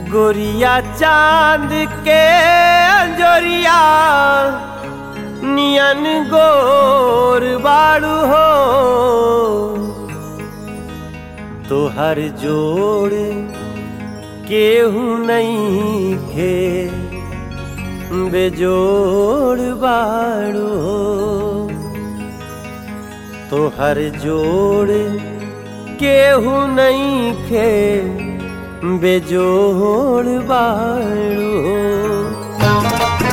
गोरिया चांद के अंजोरिया नियन गोर बाड़ू हो तोहर जोड़ केहू नहीं खे बेजोड़ बाड़ू हो तोहर जोड़ केहू नहीं खे बेजोड़ बाड़ू हो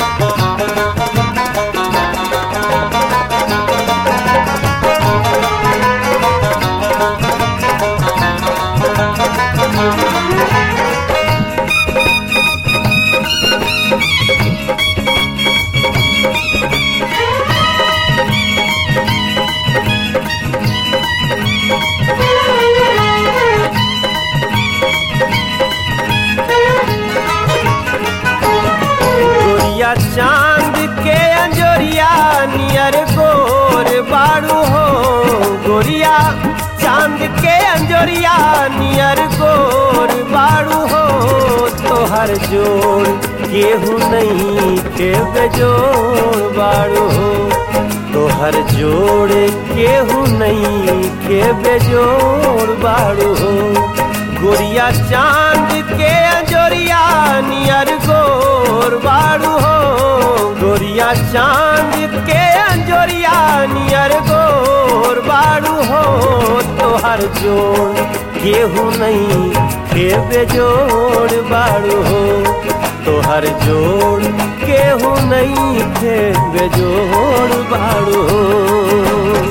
गोरिया चांद के अंजोरिया नियर गोर बाड़ू हो गोरिया चांद के अंजोरिया नियर गोर बाड़ू हो तोहर जोड़ केहू नहीं के बेजोड़ बाड़ू हो तोहर जोड़ केहू नहीं के बेजोड़ बाड़ू हो गोरिया चांद के अंजोरिया नियर गोर बाड़ू हो गोरिया चांद के अंजोरिया नियर गोर बाड़ू हो तोहर जोड़ केहू नहीं के बेजोड़ बाड़ू हो तोहर जोड़ केहू नहीं के बेजोड़ बाड़ू हो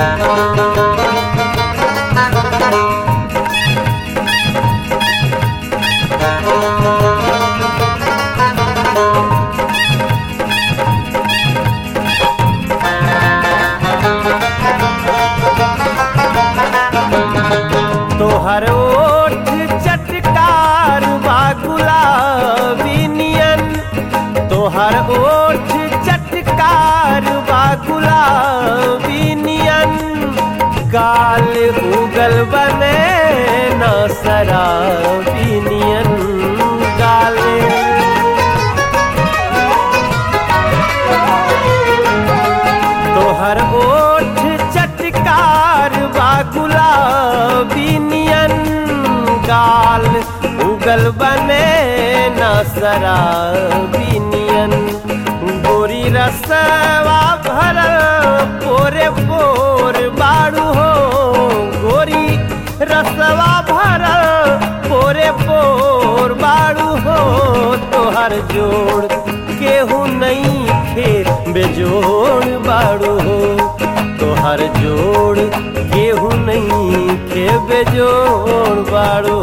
तोहर ओठ चटकार बा गुलाबी नियन तोहर ओठ चटकार बा गुलाबी नियन गाल उगल बने न शराबी नियन गाले तोहर ओठ चटकार बा गुलाबी नियन गाल उगल बने न शराबी नियन गोरी रसवा भरल पोरे पोर बाड़ू हो गोरी रसवा भरल पोरे पोर बाड़ू हो तोहर जोड़ केहू नहीं फिर बेजोड़ बाड़ू हो तोहर जोड़ केहू नहीं के बेजोड़ बाड़ू